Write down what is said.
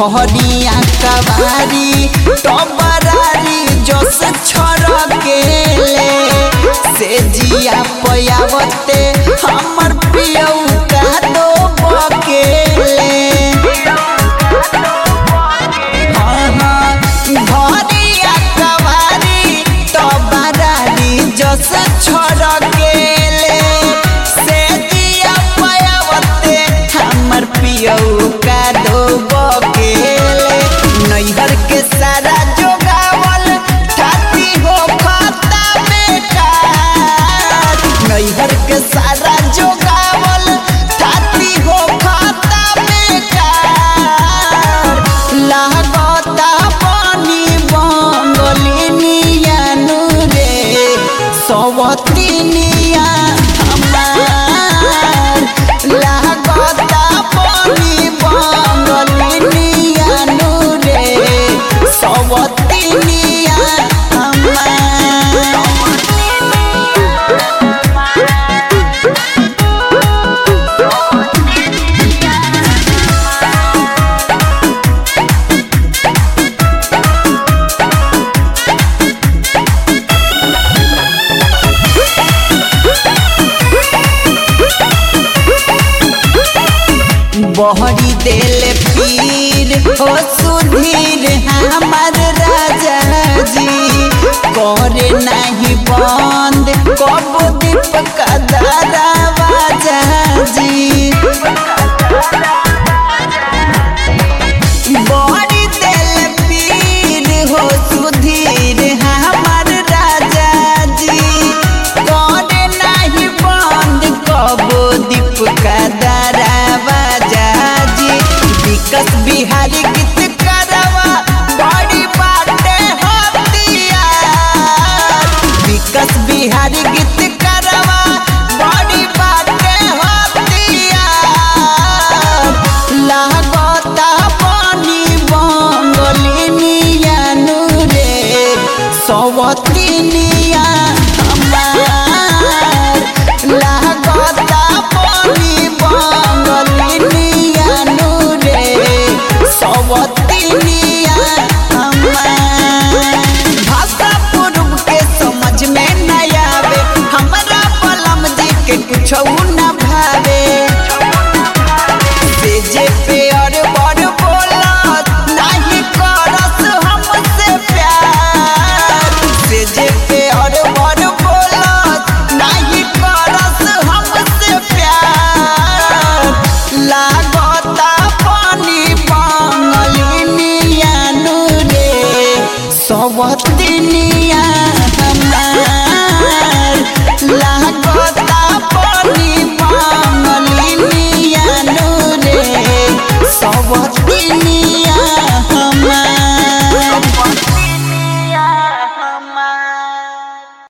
धरिया कवारी टबरारी जस छड़केले से जिया पयावते हमर पियऊ का दो बकेले हाँ, हाँ, धरिया कवारी टबरारी जस छड़केले से जिया पयावते हमर पियऊ का दो बकेले नैहर के सारा जोगावल ठाती हो खाता बेकार नैहर के सारा जोगावल ठाती हो खाता बेकार लागता पानी बंगलिनिया रे सवतिनिया हमार लागता पानी बंगलिनिया रे सवतिनिया हमार बहरी देले पीर हो सुधीर हमार राजा जी करे नहीं बंद कब दीप का